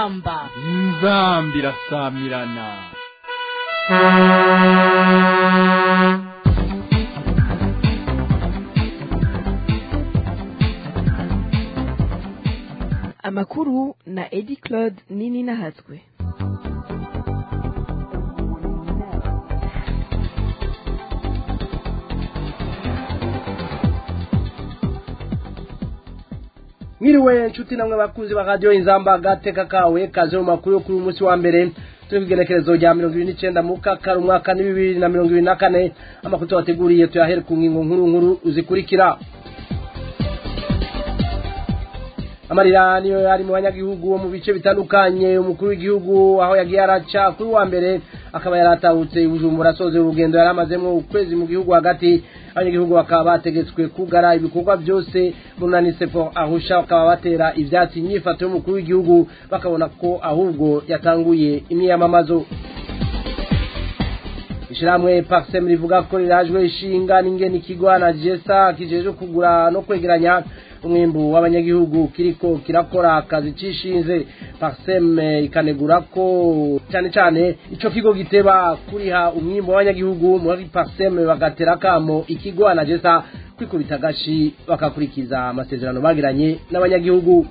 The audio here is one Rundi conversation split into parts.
inzamba inzamba irasamirana amakuru na edi claude nini nahatswe mwiriwe nshuti namwe bakunzi ba radiyo inzamba agateka kawe kaze mu makuru yo kuri uyu munsi wa mbere turi ku igenekerezo rya mirongo ibiri n'icyenda mu kakara umwaka ni bibiri na mirongo ibiri na kane amakuru tubateguriye tuyahere ku ngingo nkuru nkuru zikurikira amarira niyo yari mu banyagihugu bo mu bice bitandukanye umukuru w'igihugu aho yagiye araca kuri wa mbere akaba yaratahutse bujumbura asoze urugendo yari amazemo ukwezi mu gihugu hagati abanyagihugu bakaba bategetswe kugara ibikorwa byose munani sepo ahusha bakaba batera ivyatsi inyifato y'umukuru w'igihugu bakabona ko ahubwo yatanguye imyiyamamazo ishiramwe paxem rivuga ko rirajwe ishinga n'ingene ikigwana jesa kijeje kugura no kwegeranya umwimbu w'abanyagihugu kiriko kirakora akazi cishinze paxem ikanegura ko cyane cyane ico kigo giteba kuriha umwimbu w'abanyagihugu muri paxem bagatera kamo ikigwana jesa kwikubita gashi bakakurikiza amasezerano bagiranye n'abanyagihugu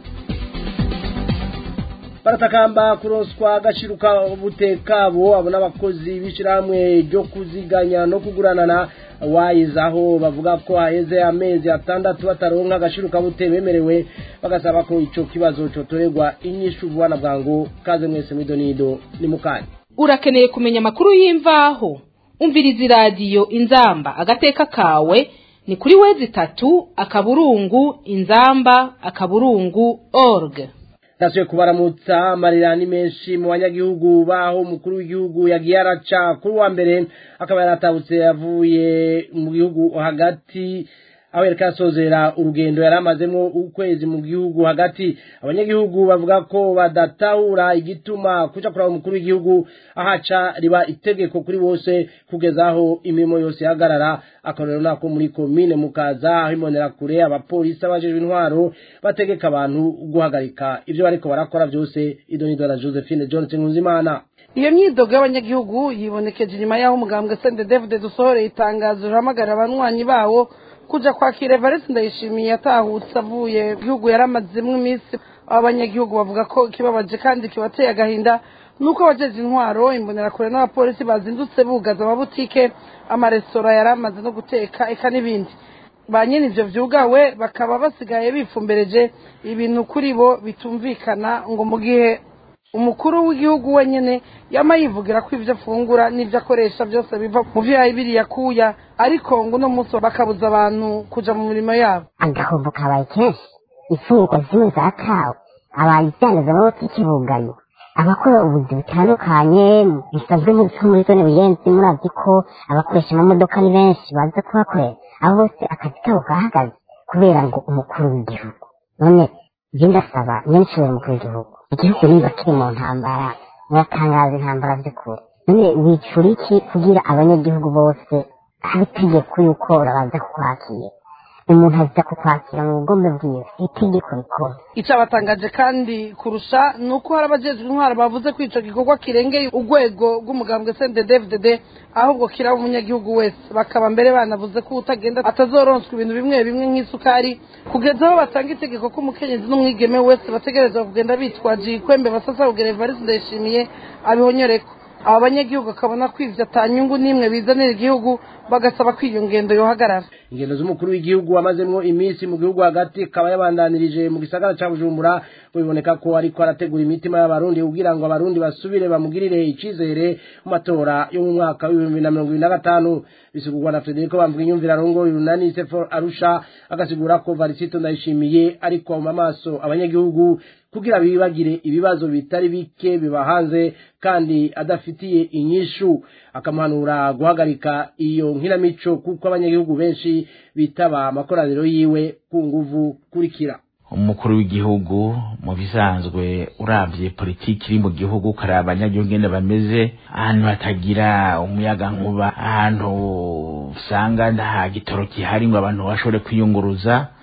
baratakamba kuroswa agashiruka butekabo abo n'abakozi b'ishyirahamwe ryo kuziganya no kuguranana wayizaho bavuga ko haheze amezi atandatu bataronka agashiruka bute bemerewe bagasaba ko ico kibazo cotorerwa inyishu vuba na bwangu kaze mwese mwidonido ni mukanya urakeneye kumenya amakuru y'imvaho umviriza iradiyo inzamba agateka kawe ni kuri wezi itatu akaburungu inzamba akaburungu org nasuye kubaramutsa amarira ni menshi mu banyagihugu baho umukuru w'igihugu yagiye araca kuri wa mbere akaba yaratabutse yavuye mu gihugu hagati aho yariko arasozera urugendo yari amazemo ukwezi mu gihugu hagati abanyagihugu bavuga ko badatahura igituma kuja kuraba umukuru w'igihugu ahaca riba itegeko kuri bose kugeza aho imirimo yose ihagarara akarorero nako muri komine mukaza aho imbonera kure abapolisi abajejwe intwaro bategeka abantu guhagarika ivyo bariko barakora vyose idonido na josephine johnson nkunzimana iyo myidogo y'abanyagihugu yibonekeje inyuma y'aho umugambwe sende david dusohoreye itangazo rihamagarira abanywanyi bawo kuja kwakira evariste ndayishimiye yatahutse avuye gihugu yari amazemo iminsi abo abanyagihugu bavuga ko kibabaje kandi kibateye agahinda nuko abajeje intwaro imbonerakure n'abapolisi bazindutse bugaza amabutike amaresitora yari amaze no guteka eka n'ibindi ba nyine ivyo vyugawe bakaba basigaye bifumbereje ibintu kuri bo bitumvikana ngo mu gihe umukuru w'igihugu wenyene yama yivugira ko ivyo afungura n'ivyo akoresha byose biva mu vyo yabiri yakuya ariko ngo uno munsi bakabuza abantu kuja mu mirimo yabo agahombo kabaye kenshi imfungurwa zimwe zatawe abayivyaneza amabutiki bugaye abakora ubuzi butandukanye bisanzwe nko muri zone buyenzi muravye ko abakoresha amamodoka ni benshi baza kuhakorera abo bose akazi kabo kahagaze kubera ngo umukuru w'igihugu none je ndasaba nyenshobora umukuru w'igihugu igihugu niba kiri mu ntambara muratangaza intambara vy'ukuri none wicura iki kugira abanyagihugu bose haba itegeko yuko urabanza kukwakira umuntu aza kukwakira mu bugombe bwiwe itegeko rikora ico abatangaje kandi kurusha ni uko hari abajejwe intwaro bavuze ko ico gikorwa kirengeye urwego rw'umugambwe sende dvdd ahubwo kiraba umunyagihugu wese bakaba mbere banavuze ko utagenda atazoronswa ibintu bimwe bimwe nk'isukari kugeza aho batanga itegeko ko umukenyezi n'umwigeme wese bategerezwa kugenda bitwaje ikwembe basasa kugera evariste ndayishimiye abihonyoreko aba banyagihugu bakabona ko ivyo atanyungu n'imwe bizanira igihugu bagasaba ko iyo ngendo yohagarara ingendo z'umukuru w'igihugu wamazemwo iminsi mu gihugu hagati akaba yabandanirije mu gisagara ca bujumbura biboneka ko ariko arategura imitima y'abarundi kugira ngo abarundi basubire bamugirire icizere mu matora yo mu mwaka w'ibihumbi na mirongo ibiri na gatanu bisigurwa na frederico bamvuga inyumvira rongo urunani sefor arusha agasigura ko varisito ndayishimiye ariko mu maso abanyagihugu kugira bibagire ibibazo bitari bike biba hanze kandi adafitiye inyishu akamuhanura guhagarika iyo nkinamico kuko abanyagihugu benshi bitaba amakoraniro yiwe ku nguvu kurikira umukuru w'igihugu mu bisanzwe urabye politiki iri mu gihugu ukaraba abanyagihugu ngene bameze ahantu hatagira umuyaga nkuba ahantu usanga nta gitoro gihari ngo abantu bashobore kwiyunguruza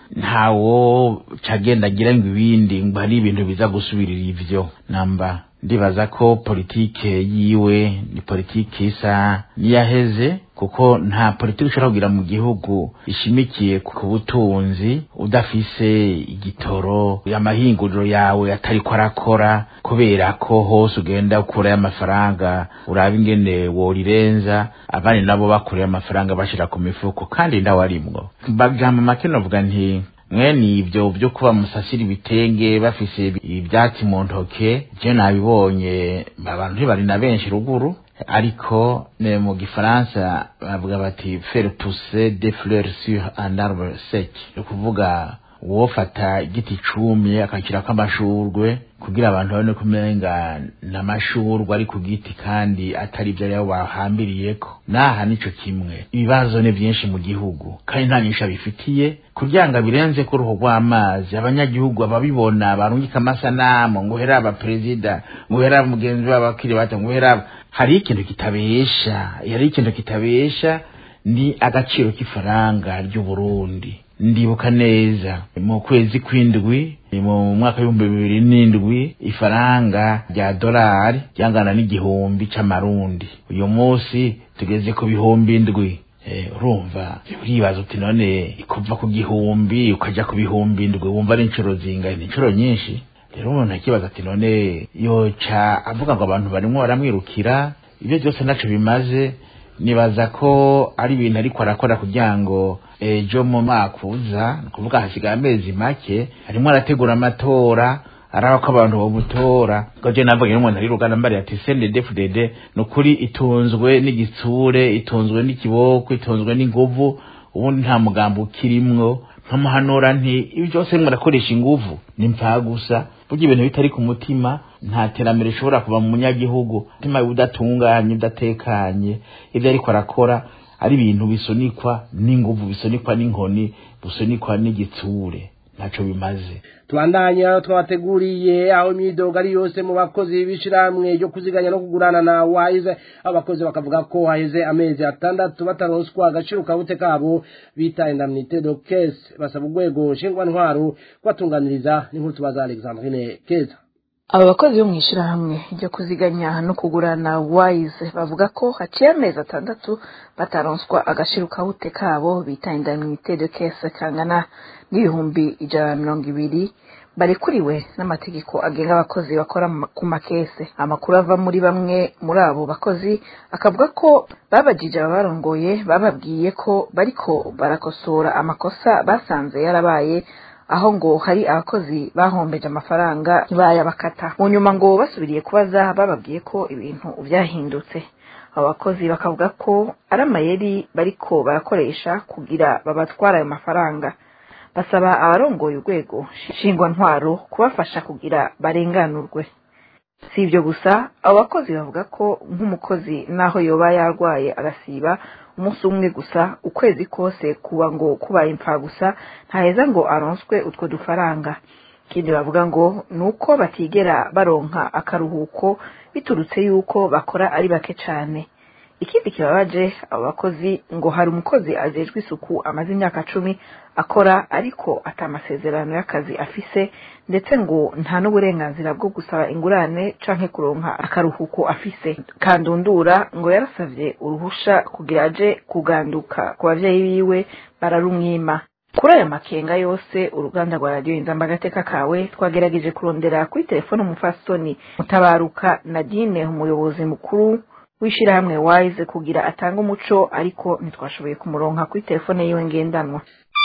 ntawo cagenda agira ngo ibindi ngo hari ibintu biza gusubirira ivyo namba ndibaza ko politike yiwe ni politike isa niyaheze kuko nta politike ushobora kugira mu gihugu ishimikiye ku butunzi udafise igitoro amahinguriro yawe atari ko arakora kubera ko hose ugenda ukurayo amafaranga uraba ingene worirenza abandi nabo bakurayo amafaranga bashira ku mifuko kandi ndawe arimwo bajambo make novuga nti mwene ibyo byo kuba musasira ibitenge bafise ibyatsi mu ntoke je nabibonye abantu ntibari na benshi ruguru ariko ne mu gifaransa bavuga bati faire pousser des fleurs sur un arbre sec ni ukuvuga wofata igiti cumye akakirako amashurwe kugira abantu babone kumenga n'amashurwe ari ku giti kandi atari ibyo rero bahambiriyeko naha nico kimwe ibibazo ni byinshi mu gihugu kandi nta nyinshi abifitiye kugira ngo birenze ko uruhu rw'amazi abanyagihugu ababibona barungika amasanamu ngo uhere aba perezida ngo uhere aba mugenzi wabo bakiri bato ngo uhere aba hari ikintu kitabesha hari ikintu kitabesha ni agaciro k'ifaranga ry'uburundi ndibuka neza mu kwezi kw'indwi mu mwaka w'ibihumbi bibiri n'indwi ifaranga rya dolari ryangana n'igihumbi c'amarundi uyu munsi tugeze ku bihumbi indwi urumva uribaza uti none kuva ku gihumbi ukaja ku bihumbi indwi wumva ari inshuro zingahe ni inshuro nyinshi rero umuntu akibaza ati none yoca avuga ngo abantu barimwo baramwirukira ibyo byose naco bimaze nibaza ko ari ibintu ariko arakora kugira ngo ejo mu mwaka uza ni ukuvuga hasigaye amezi make arimo arategura amatora araba ko abantu bamutora ngo je navuga n'umuntu ari rugana mbari ati CNDD-FDD ni ukuri itunzwe n'igitsure itunzwe n'ikiboko itunzwe n'inguvu ubundi nta mugambo ukirimwo nkamuhanura nti ibi byose murakoresha inguvu ni mpfa gusa burya ibintu bitari ku mutima nta terambere rishobora kuva mu munyagihugu umutima udatunganye udatekanye ibyo ariko arakora ari ibintu bisunikwa n'inguvu bisunikwa n'inkoni bisunikwa n'igitsure ntaco bimaze tubandanye aho twabateguriye aho imyidogo ari yose mu bakozi b'ishirahamwe ryo kuziganya no kugurana na wise abakozi bakavuga ko haheze amezi atandatu bataronswa agaciro kabute kabo bita indemnité de caisse basaba urwego nshingwantwaro kubatunganiriza n'inkuru tubaza alexandrine keza aba bakozi bo mu ishyirahamwe ryo kuziganya no kugurana wise bavuga ko haciye amezi atandatu bataronswa agaciro kabute kabo bita indemnité de caisse kangana n'ibihumbi ijana na mirongo ibiri barekuriwe n'amategeko agenga abakozi bakora ku makese amakuru ava muri bamwe muri abo bakozi akavuga ko babajije ababarongoye bababwiye ko bariko barakosora amakosa basanze yarabaye aho ngo hari abakozi bahombeje amafaranga ntibayabakata mu nyuma ngo basubiriye kubaza bababwiye ko ibintu byahindutse abo bakozi bakavuga ko ari amayeri bariko barakoresha kugira babatwara ayo mafaranga basaba abarongoye urwego nshingwantwaro kubafasha kugira barenganurwe si ibyo gusa abo bakozi bavuga ko nk'umukozi naho yoba yarwaye agasiba umunsi umwe gusa ukwezi kose kuba ngo kubaye impfa gusa ntaheza ngo aronswe utwo dufaranga ikindi bavuga ngo ni uko batigera baronka akaruhuko biturutse yuko bakora ari bake cyane ikindi kibabaje abo bakozi ngo hari umukozi ajejwe isuku amaze imyaka cumi akora ariko atamasezerano y'akazi afise ndetse ngo nta n'uburenganzira bwo gusaba ingurane canke kuronka akaruhuko afise kandundura ngo yarasavye uruhusha kugira aje kuganduka ku bavyeyi biwe bararumwima kuri aya makenga yose uruganda rwa radiyo inzamba agateka kawe twagerageje kurondera kuri telefone umufasoni mutabaruka nadine umuyobozi mukuru w'ishyirahamwe wise kugira atange umuco ariko ntitwashoboye kumuronka kuri telefone yiwe ngendanwa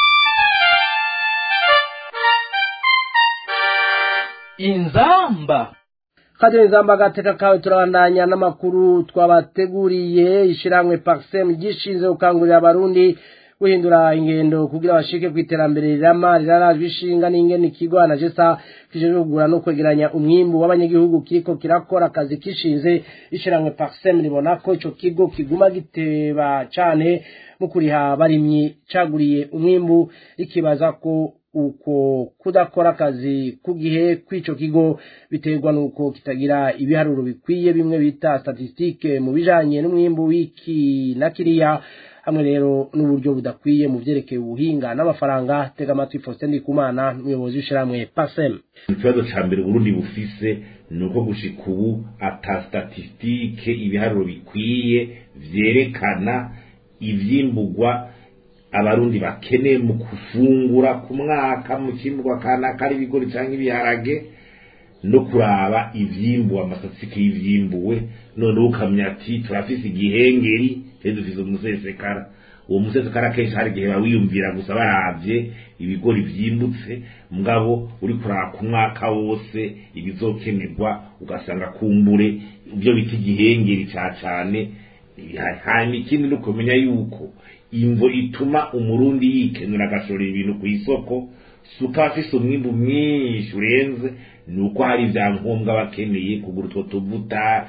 inzamba kadiyo inzamba agateka kawe turabandanya n'amakuru twabateguriye ishyirahamwe parisemu gishinzwe gukangurira abarundi guhindura ingendo kugira bashike ku iterambere rirama rirarajwe ishinga n'ingene ikigo anajesa kijejwe kugura no kwegeranya umwimbu w'abanyagihugu kiriko kirakora akazi kishinze ishiramwe parsem ribona ko ico kigo kiguma giteba cane mu kuriha barimyi caguriye umwimbu rikibaza ko uko kudakora akazi ku gihe kw'ico kigo biterwa nuko kitagira ibiharuro bikwiye bimwe bita statistike mu bijanye n'umwimbu w'iki na kiriya hamwe rero n'uburyo budakwiye mu vyerekeye ubuhinga n'amafaranga tega amatwi Faustin Ndikumana umuyobozi w'ishiramwe PASEM ikibazo ca mbere Burundi bufise ni uko gushika ubu ata statistike ibiharuro bikwiye vyerekana ivyimburwa abarundi bakeneye mu kufungura ku mwaka mu cimburwa kanaka ari ibigori canke ibiharage no kuraba ivyimbuwe amastatistike y'ivyimbuwe noneho ukamenya ati turafise igihengeri rero dufise umusesekara uwo musesekara kenshi hari igihe bawiyumvira gusa baravye ibigori vyimbutse mugabo uri kuraba ku mwaka wose ibizokenerwa ugasanga kumbure ibyo bita igihengeri ca cane hanyuma ikindi ni ukumenya yuko imvo ituma umurundi yikenura agashora ibintu ku isoko suka afise umwimbu mwinshi urenze ni uko hari ibyangombwa bakeneye kugura utwo tuvuta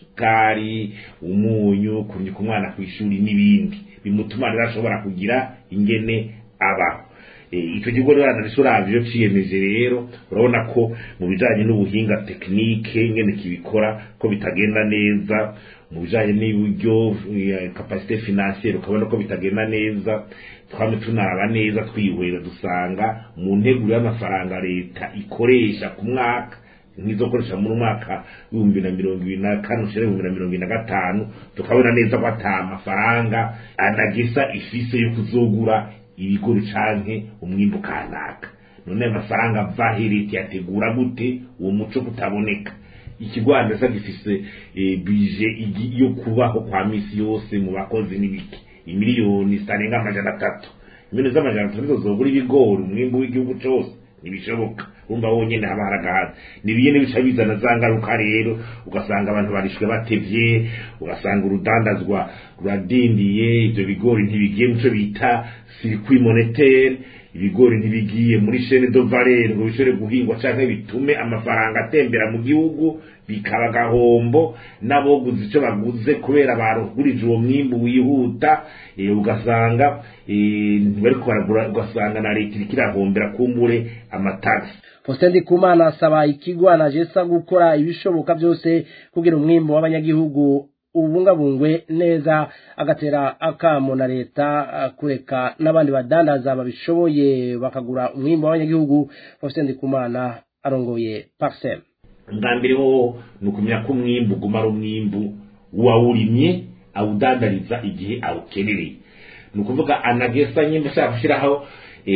isukari umunyu kunyuka umwana ku ishuri n'ibindi bimutuma rero ashobora kugira ingene abaho icyo kigo rero uravye iyo ciyemeje rero urabona ko mu bijanye n'ubuhinga tekinike ingene kibikora ko bitagenda neza mu bijanye n'uburyo kapasite financiere ukabona ko bitagenda neza twame tunaraba neza twihwera dusanga mu nteguro y'amafaranga leta ikoresha ku mwaka nk'izokoresha muri mwaka w'ibihumbi na mirongo ibiri na kane ushira ibihumbi na mirongo ibiri na gatanu tukabona neza ko ata mafaranga anagesa ifise yo kuzogura ibigori canke umwimbu kanaka none ayo mafaranga ava he leta yategura gute uwo muco kutaboneka ikigwanda sa gifise bije yo kubaho kwa misi yose mu bakozi n'ibiki imiliyoni zitarenga amajana atatu miliyoni z'amajana atatu nizo zogura ibigori umwimbu w'igihugu cose ntibishoboka urumva wonyene haba haragahaza nibiye bica bizana za ngaruka rero ugasanga abantu barishwe batevye ugasanga urudandazwa ruradindiye ivyo bigori ntibigiye muco bita circuit monétaire ibigori ntibigiye muri chaîne de valeur ngo bishobore guhingwa canke bitume amafaranga atembera mu gihugu bikaba gahombo n'aboguze ico baguze kubera barugurije uwo mwimbu wihuta e, ugasanga ntibariko baragura ugasanga na leta iriko irahombera kumbure amatagisi Faustin Ndikumana asaba ikigo anajesa gukora ibishoboka byose kugira umwimbo w'abanyagihugu ubungabungwe neza agatera akamo na leta kureka n'abandi badandaza babishoboye bakagura umwimbo w'abanyagihugu Faustin Ndikumana arongoye Parsem bwa mbere ho ni ukumenya ko umwimbu uguma ari umwimbu wawurimye awudandariza igihe awukenereye ni ukuvuga anagesa nyine ashaka gushyiraho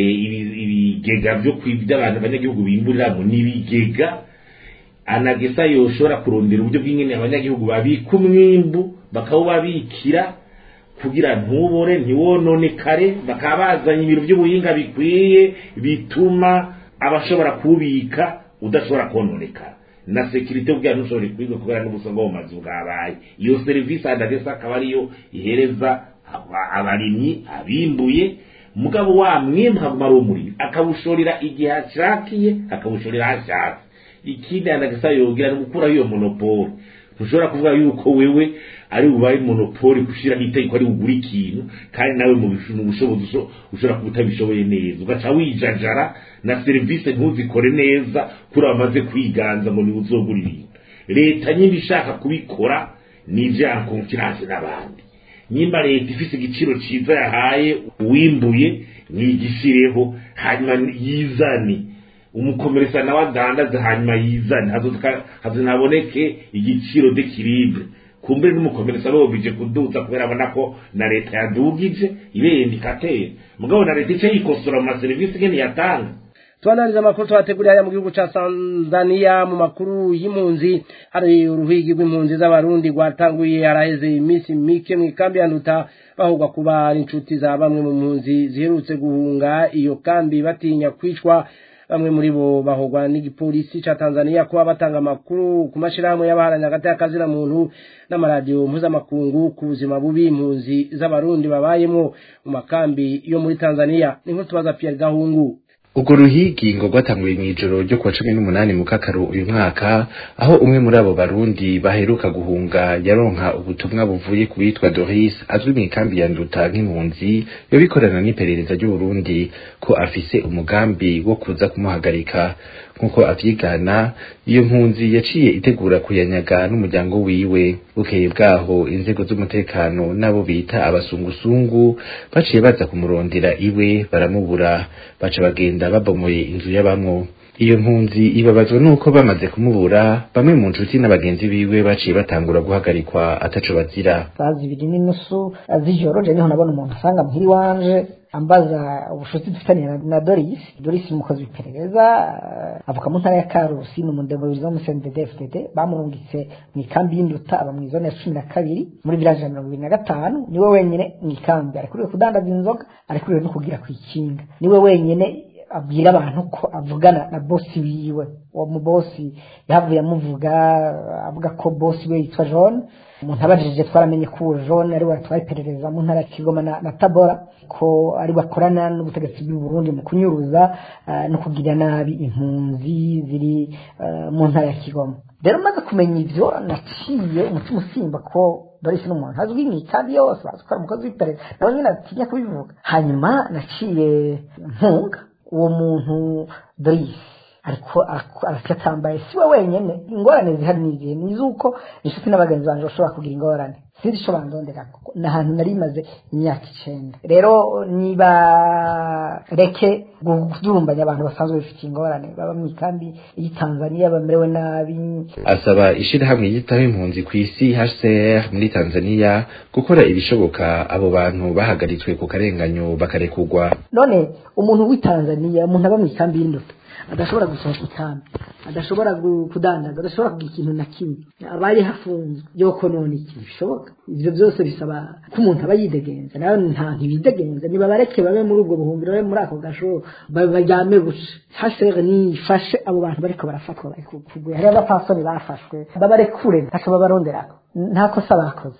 ibigega byo kwibya abantu abanyagihugu bimburiramo n'ibigega anagesa yoshobora kurondera uburyo bw'ingene abanyagihugu babika umwimbu bakawubabikira kugira ntubore ntiwononekare bakaba bazanye ibintu by'ubuhinga bikwiye bituma abashobora kuwubika udashobora kononekara na sekirite ubwira ntushobore kwiga kubera n'ubuso bwo mu mazu bwabaye iyo serivisi anagesa akaba ariyo ihereza abarimyi abimbuye mugabo wa mwimbu haguma ari umurimyi akawushorera igihe ashakiye akawushorera hashatse ikindi anagasa yongera ni gukuraho iyo monopole ntushobora kuvuga yuko wewe ari bubaye monopole gushiraho itegeko ari bugura ikintu kandi nawe mu bushobozi ushobora kuba utabishoboye neza ugaca wijajara na serivisi ntuzikore neza kuri bamaze kwiganza ngo niwe uzogura ibintu leta nyine ishaka kubikora ni ivyaha konkiranse n'abandi nyimba leta ifise igiciro ciza yahaye uwimbuye nigishireho hanyuma yizane umukomeresa nawe adandaze hanyuma yizane hazinaboneke igiciro d'equilibre kumbere n'umukomeresa bobije kuduza kubera abona ko na leta yadugije ibe indikateur mugabo na leta ice yikosora mu maserivisi ngene yatanga tubanariza amakuru twateguriye haya mu gihugu ca Tanzania mu makuru y'impunzi hari uruhigi rw'impunzi z'abarundi rwatanguye haraheze iminsi mike mu ikambi ya Nduta bahugwa kuba ari inshuti za bamwe mu mpunzi ziherutse guhunga iyo kambi batinya kwicwa bamwe muri bo bahogwa n'igipolisi ca Tanzania kuba batanga amakuru ku mashirahamwe y'abaharanya hagati y'akazi na muntu n'amaradiyo mpuzamakungu ku buzima bubi impunzi z'abarundi babayemwo mu makambi yo muri Tanzania niho tubaza Pierre Gahungu urwo ruhigi ngo rwatanguye mu ijoro ryo kuwa cumi n'umunani mu kakaro uyu mwaka aho umwe muri abo barundi baheruka guhunga yaronka ubutumwa buvuye ku witwa doris azwi mu ikambi ya nduta nk'impunzi yobikorana n'iperereza ry'uburundi ko afise umugambi wo kuza kumuhagarika nk'uko avyigana iyo mpunzi yaciye itegura kuyanyaga n'umuryango wiwe bukeye bwaho inzego z'umutekano n'abo bita abasungusungu baciye baza kumurondera iwe baramubura baca bagenda babomoye inzu y'abamwo iyo mpunzi ibabazwa nuko bamaze kumubura bamwe mu nshuti n'abagenzi biwe baciye batangura guhagarikwa ataco bazira saa zibiri n'inusu z'ijoro je niho nabona umuntu asanga muhiri wanje ambaza ubushuti dufitaniye na, na Doris Doris umukozi w'iperereza uh, avuka mu ntara ya Karusi ni umudemobilizi wo mu CNDD FDD bamurungitse mu ikambi y'induta aba mu zone ya cumi na kabiri muri village ya mirongo ibiri na gatanu niwe wenyene mu ikambi arekuriwe kudandaza inzoga arekuriwe no kugira kw'ikinga niwe wenyene abwira abantu ko avugana na bosi wiwe uwo mu bosi yahavuye amuvuga avuga ko bosi we yitwa John umuntu abajije twaramenye ko uwo John ari we atwaye iperereza mu ntara ya Kigoma na, na Tabora ko ari bakorana n'ubutegetsi bw'u Burundi mu kunyuruza uh, no kugira nabi impunzi ziri uh, mu ntara ya Kigoma rero maze kumenya ivyo naciye umutima usimba ko Doris n'umuntu azwi mu ikambi yose bazi ko ari umukozi w'iperereza nawe nyine atinya kubivuga hanyuma naciye mpunga uwo muntu Doris ariko aracyatambaye si we wenyene ingorane zihari n'izihe ni iz'uko inshuti n'abagenzi banje bashobora kugira ingorane sinzi ico bandondera ni ahantu nari maze imyaka icenda rero niba reke kudurumbanya abantu basanzwe bifitiye ingorane baba mu ikambi y'i Tanzania bamerewe nabi asaba ishirahamwe yitaho impunzi ku isi HCR muri Tanzania gukora ibishoboka abo bantu bahagaritswe ku karenganyo bakarekurwa none umuntu w'i Tanzania umuntu aba mu ikambi y'induta adashobora gusohoka ikambi adashobora kudandaza adashobora kugira ikintu na kimwe abaye hafunzwe yoko none ikintu bishoboka ivyo byose bisaba ko umuntu aba yidegenza nawe nta ntibidegenza nibabareke babe muri ubwo buhungiro babe muri ako gashoro baryame buce hasere nifashe abo bantu bariko barafatwa bari kugura hariho abapasoni bafashwe babarekure ntaco babaronderako nta kosa bakoze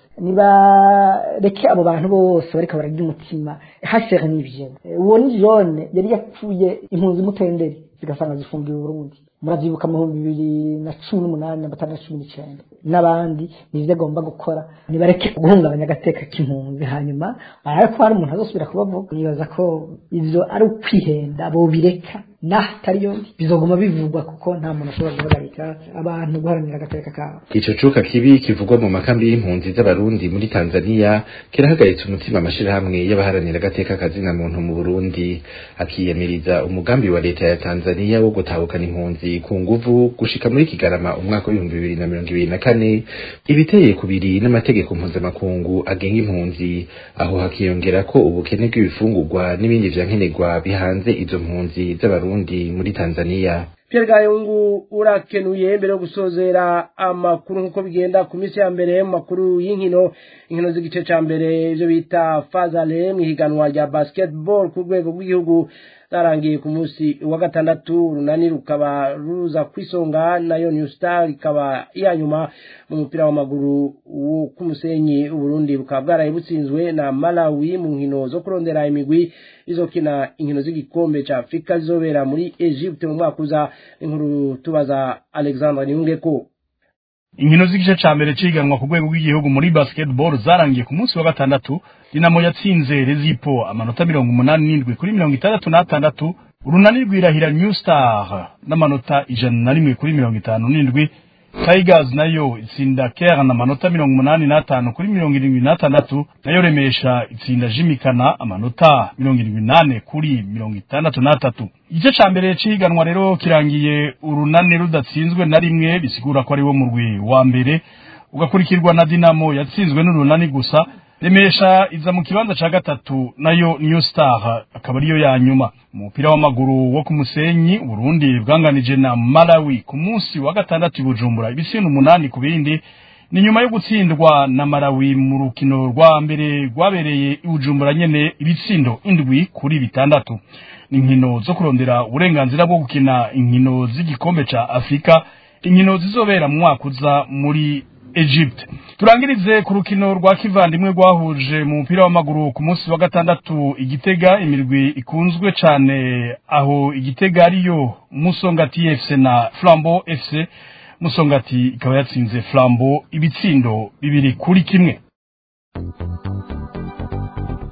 nibareke abo bantu bose bariko bararya umutima hasere n'ivyo uwo ni jone yari yapfuye impunzi mutenderi zigasanga zifungiwe Burundi muravyibuka mu bihumbi bibiri na cumi n'umunani na batanu na cumi n'icenda n'abandi nivyo agomba gukora nibareke guhungabanya agateka k'impunzi hanyuma arabe ko hari umuntu azosubira kubavuga nibaza ko ivyo ari ukwihenda bobireka nahatari yo bizoguma bivugwa kuko nta muntu ashobora guhagarika abantu guharanira agateka kabo ico cuka kibi kivugwa mu makambi y'impunzi z'abarundi muri Tanzania kirahagaritse umutima amashirahamwe y'abaharanira agateka kazina muntu mu Burundi akiyamiriza umugambi wa leta ya Tanzania wo gutahukana impunzi ku nguvu gushika muri Kigarama umwaka w'ibihumbi bibiri na mirongo ibiri na kane ibiteye kubiri n'amategeko mpuzamakungu agenga impunzi aho hakiyongera ko ubukene bw'ibifungurwa n'ibindi vyankenerwa bihanze izo mpunzi z'abarundi Burundi muri Tanzania Pierre Gayungu urakenuye mbere yo gusozera amakuru nkuko bigenda ku minsi ya mbere mu makuru y'inkino inkino z'igice ca mbere ivyo bita fazale mw'ihiganwa rya basketball ku rwego rw'igihugu zarangiye ku munsi wa gatandatu runani rukaba ruza kwisonga nayo New Star ikaba iya nyuma mu mupira w'amaguru wo ku musenyi Burundi bukaba bwaraye butsinzwe na Malawi mu nkino zo kurondera imigwi izokina inkino z'igikombe ca Afrika zizobera muri Egypte mu mwaka uza inkuru tubaza Alexandre Niyungeko inkino z'igice ca mbere ciganwa ku rwego rw'igihugu muri basketball zarangiye ku munsi wa gatandatu dinamo yatsinze rezipo amanota mirongo umunani n'indwi kuri mirongo itandatu n'atandatu urunani rwirahira new star n'amanota ijana na rimwe kuri mirongo itanu n'indwi tigers nayo itsinda kern amanota mirongo umunani n'atanu kuri mirongo irindwi n'atandatu nayo remesha itsinda jimikana amanota mirongo irindwi n'ane kuri mirongo itandatu n'atatu igice ca mbere cihiganwa rero kirangiye urunani rudatsinzwe na rimwe bisigura ko ari wo murwi wa mbere ugakurikirwa na dinamo yatsinzwe n'urunani gusa remesha iza mu kibanza ca gatatu nayo new star akaba ariyo ya nyuma umupira w'amaguru wo ku musenyi Burundi bwanganije na Malawi ku munsi wa gatandatu i Bujumbura ibisino umunani ku bindi ni nyuma yo gutsindwa na Malawi mu rukino rwa mbere rwabereye i Bujumbura nyene ibitsindo indwi kuri bitandatu ni inkino zo kurondera uburenganzira bwo gukina inkino z'igikombe ca Afrika inkino zizobera mu mwaka uza muri Egypt turangirize ku rukino rwa kivandimwe rwahuje mu mupira w'amaguru ku munsi wa gatandatu igitega imirwi ikunzwe cane aho igitega ariyo Musongati FC na Flambeau FC Musongati ikaba yatsinze Flambeau ibitsindo bibiri kuri kimwe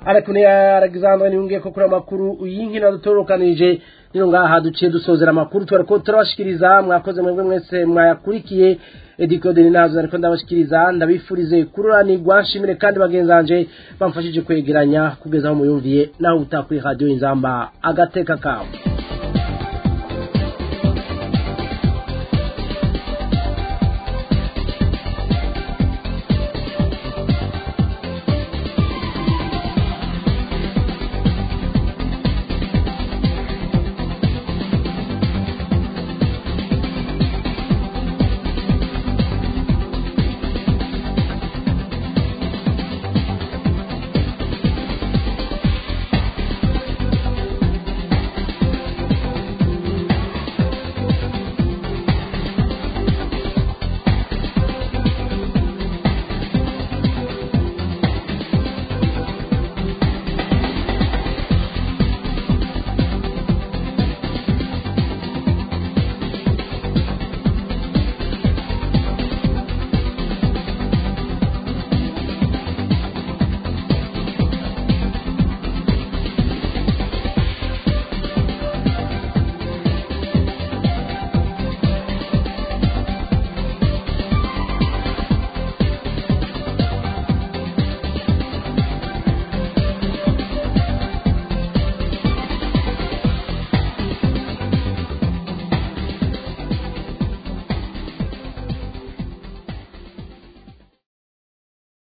ariko ni Alexandre niyungiye ko kuri amakuru y'inkino dutorokanije nino ngaha duciye dusozera amakuru twariko turabashikiriza mwakoze mwebwe mwese mwayakurikiye edikode ni nazo ariko ndabashikiriza ndabifurize kururanirwa nshimire kandi bagenzanje bamfashije kwegeranya kugeza aho muyumviye naho utakuri radio inzamba agateka kawe